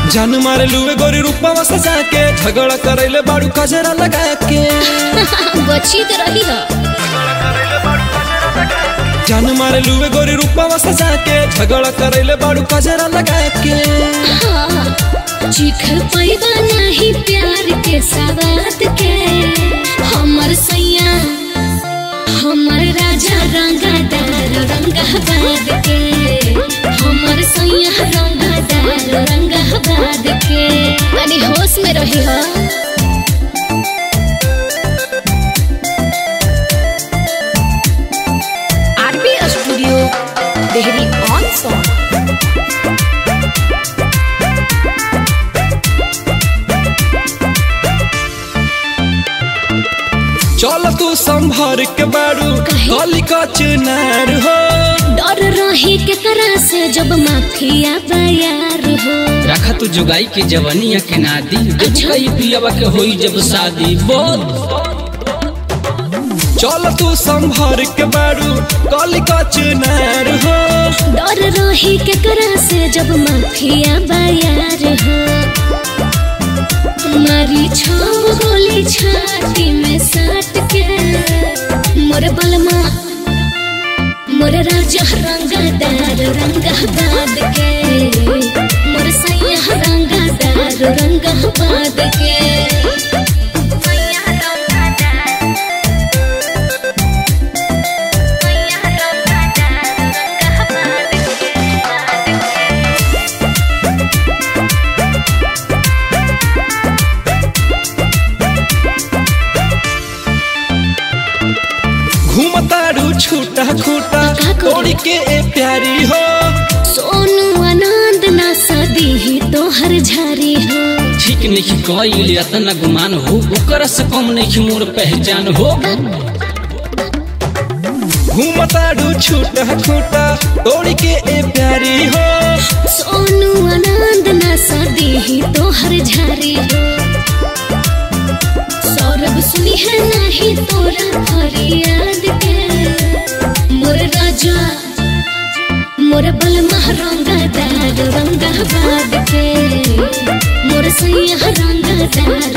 जान मारे लुए गोरी रूपवा सजा के झगड़ा करैले बाड़ू कजरा लगा के बची तो रही हो जान मारे लुए गोरी रूपवा सजा के झगड़ा करैले बाड़ू कजरा लगा के हाँ, चीख पैबा नहीं प्यार के सवाद के हमर सैया हमर राजा रंगादार रंगाबाद के हमर सैया रंगादार रंगाबाद के अरे होश में रही हो RB studio Dehri on Sone चल तू संभर के बाड़ू काहे? गली का चुनार हो डर रही केकरा से जब माफिया बयार हो रखा तू जुगाई के जवनिया के नादी अच्छा। कई पियवा के होई जब शादी बोल चल तू संभर के बाड़ू गली का चुनार हो डर रही केकरा से जब माफिया बयार हो मारी छाव गोली छाती में साट के मोर बलमा मोर राजा रंगादार रंगाबाद के मोर सैया रंगादार रंगाबाद के सैया रंगादार सैया रंगादार रंगाबाद घूमतारू छूटा खूटा का करी? तोड़ी के ए प्यारी हो सोनू आनंद ना सदी ही तो हर झारी हो ठीक नहीं कईल इतना गुमान हो ओकर से कम नहीं मोर पहचान हो घूमतारू छूटा खूटा तोड़ी के ए प्यारी हो सोनू आनंद ना सदी ही तो हर झारी हो सौरभ सुनी है नहीं तोरा फरियाद के मोर राजा मोर बलमा रंगादार रंगाबाद के मोर सैया रंगादार